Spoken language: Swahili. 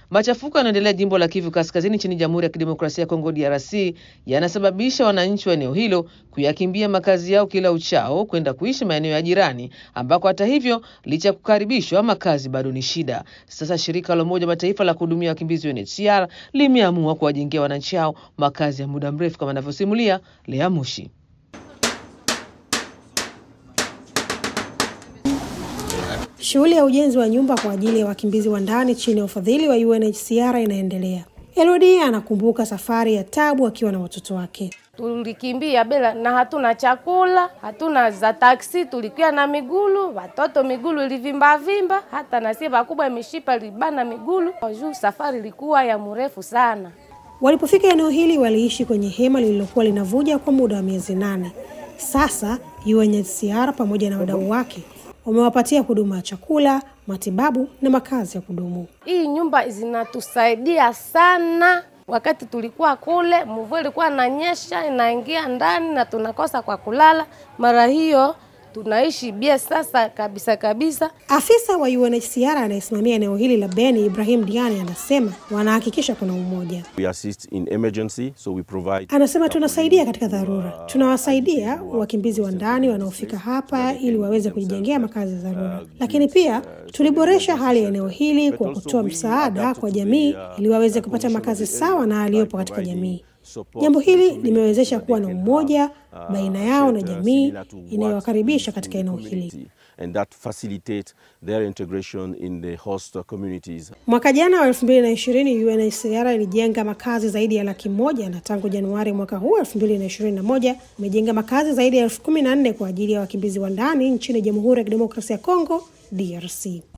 Machafuko yanaendelea jimbo la Kivu Kaskazini nchini Jamhuri ya Kidemokrasia ya Kongo DRC yanasababisha wananchi wa eneo hilo kuyakimbia makazi yao kila uchao kwenda kuishi maeneo ya jirani, ambako hata hivyo, licha ya kukaribishwa, makazi bado ni shida. Sasa shirika la Umoja Mataifa la kuhudumia wakimbizi UNHCR limeamua kuwajengea wananchi hao makazi ya muda mrefu, kama anavyosimulia Lea Mushi. Shughuli ya ujenzi wa nyumba kwa ajili ya wakimbizi wa ndani chini ya ufadhili wa UNHCR inaendelea. Elodie anakumbuka safari ya tabu akiwa na watoto wake. Tulikimbia bila na hatuna chakula, hatuna za taksi, tulikuwa na migulu, watoto migulu ilivimba vimba, hata na sie bakubwa mishipa libana migulu. Juu safari ilikuwa ya mrefu sana. Walipofika eneo hili, waliishi kwenye hema lililokuwa linavuja kwa muda wa miezi nane. Sasa UNHCR pamoja na wadau wake wamewapatia huduma ya chakula, matibabu na makazi ya kudumu. Hii nyumba zinatusaidia sana. Wakati tulikuwa kule, mvua ilikuwa inanyesha inaingia ndani na tunakosa kwa kulala. Mara hiyo tunaishi bia sasa kabisa kabisa. Afisa wa UNHCR anayesimamia eneo hili la Beni, Ibrahim Diani, anasema wanahakikisha kuna umoja. We assist in emergency, so we provide Anasema tunasaidia katika dharura, tunawasaidia wakimbizi wa ndani wanaofika hapa ili waweze kujijengea makazi ya dharura, lakini pia tuliboresha hali ya eneo hili kwa kutoa msaada kwa jamii ili waweze kupata makazi sawa na aliyopo katika jamii. Jambo hili limewezesha kuwa na umoja baina yao na jamii inayowakaribisha katika eneo hili. and that facilitate their integration in the host communities. Mwaka jana wa elfu mbili na ishirini UNHCR ilijenga makazi zaidi ya laki moja na tangu Januari mwaka huu elfu mbili na ishirini na moja imejenga makazi zaidi ya elfu kumi na nne kwa ajili ya wakimbizi wa ndani nchini Jamhuri ya Kidemokrasia ya Kongo DRC.